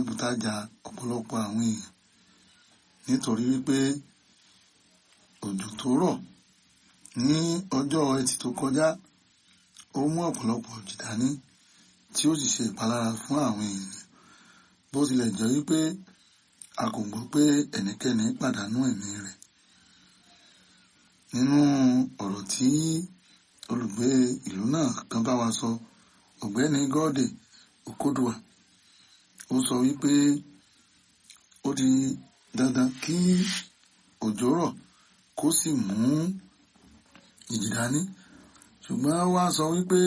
bùtájà ọ̀pọ̀lọpọ̀ àwọn èèyàn nítorí wípé òjò tó rọ̀ ní ọjọ́ ẹtì tó kọjá ó mú ọ̀pọ̀lọpọ̀ òjì dání tí ó sì ṣe ìpalára fún àwọn èèyàn bó tilẹ̀ jẹ́ wípé a kò gbọ́ pé ẹnikẹ́ni pàdánù ẹ̀mí rẹ̀ nínú ọ̀rọ̀ tí olùgbé ìlú náà kan bá wa sọ ọ̀gbẹ́ni gọ́ọ̀dẹ̀ òkódùà ó sọ wípé ó di dandan kí òjò rọ̀ kó sì mú ìjì dání ṣùgbọ́n wá sọ wípé